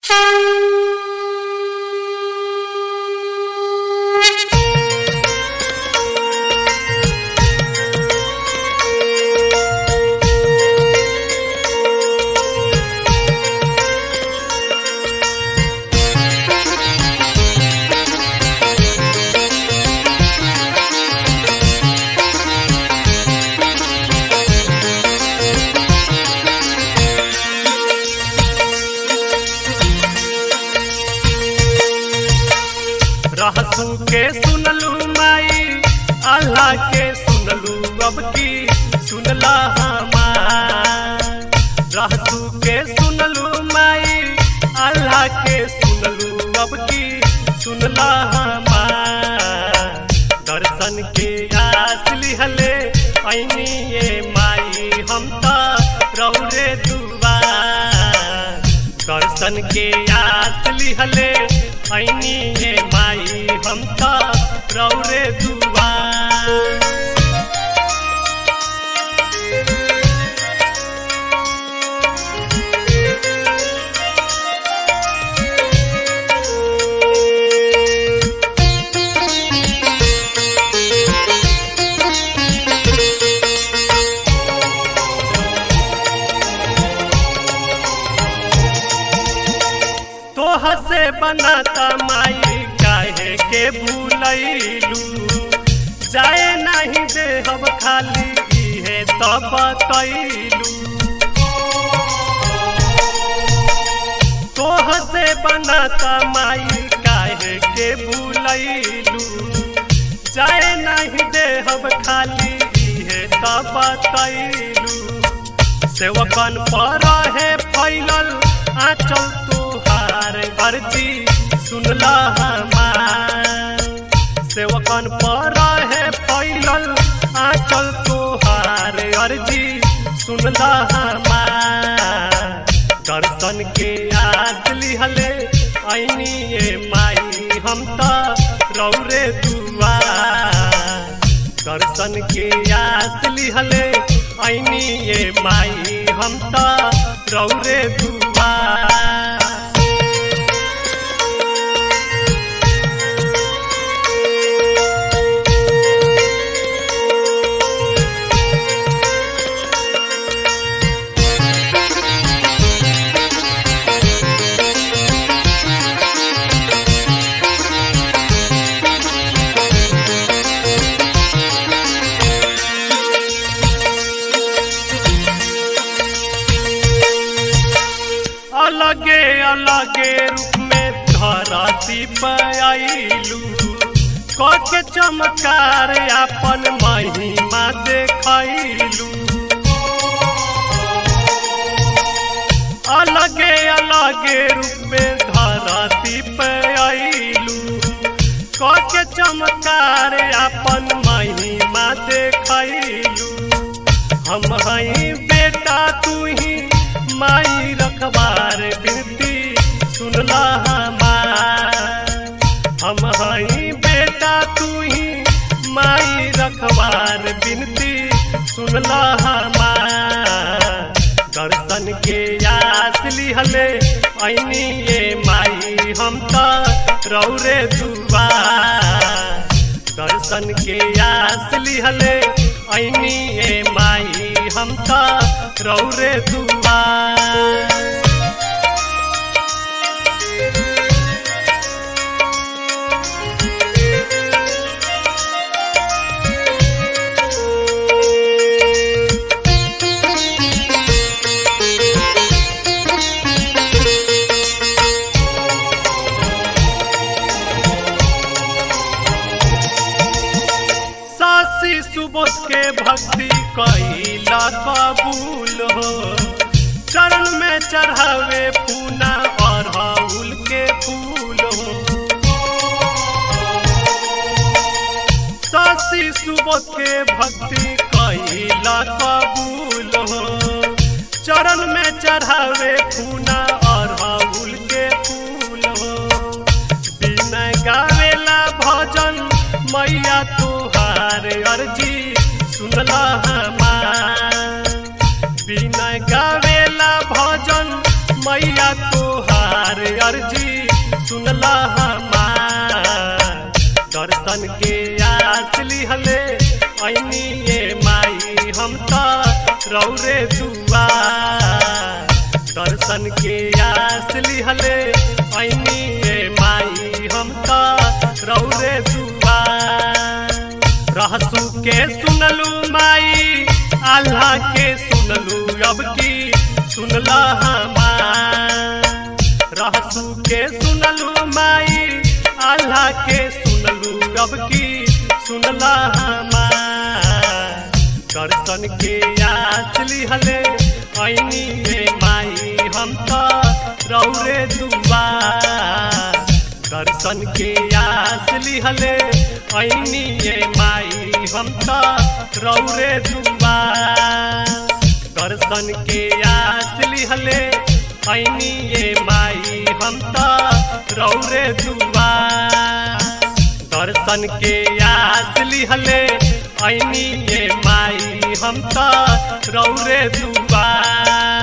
रहसू के सुनलू माई अल्लाह के सुनलू अब की सुनला हमार रहसू के सुनलू माई अल्लाह के सुनलू अब की सुनला हमार दर्शन के आस लिहले ऐनी ये माई हम तो रौरे दुआर दर्शन के आस लिहले ऐनी ये माई हम तो रौरे दुआर तोह से बनाता माई काहे के भूलैलू जाए नहीं दे हम खाली इहे तो बतैलू तोह से बनाता माई काहे के भूलैलू जाए नहीं दे हम खाली इहे तो बतैलू सेवकन पर है फैलल आंचल तोहार अर्जी सुनला हमार सेवकन पर है फैलल आंचल तोहार अर्जी सुनला हमार दर्शन के आस लिहले ऐनी ये माई हम तो रौरे दुआर दर्शन के आस लिहले ऐनी ये माई हम तो रौरे दुआर अलगे अलगे रूप में धरती पर आईलू के चमकार अपन महिमा देखैलू अलगे अलगे रूप में धरती पर आईलू के चमकार अपन महिमा देखैलू हम हई बेटा तू ही माई रखबार बिनती सुनला हमार हम हई बेटा तू ही माई रखबार बिनती सुनला हमार दर्शन के आस लिहले ऐनी ये माई हम तो रौरे दुआर दर्शन के आस लिहले ऐनी ये माई हम तो रौरे दुआर सासी सुबोध के भक्ति कैला कबूल हो चरण में चढ़ावे पूना अरहुल के फूल हो सासी सुबोध के भक्ति कैला कबूल हो चरण में चढ़ावे पूना अरहुल के फूल हो बिना गावेला भजन मैया तुहार अर्जी सुनला हमार बिना गावेला भजन मैया तुहार अर्जी सुनला हमार दर्शन के आस लिहले ऐनी ये माई हम तो रौरे दुआ दर्शन के आस लिहले ऐनी ये माई हम तो रौरे दुआ रहसू के सुनलू माई अल्लाह के सुनलू अब की सुनला हमार रहसू के सुनलू माई अल्लाह के सुनलू अब की सुनला हमार दर्शन के आस लिहले ऐनी रे माई हम तो रौरे दुआ दर्शन के आस लिहले ऐनी ये माई हम तो रौरे दुआ दर्शन के आस लिहले ऐनी ये माई हम तो रौरे दुआ दर्शन के आस लिहले ऐनी ये माई हम तो रौरे दुआ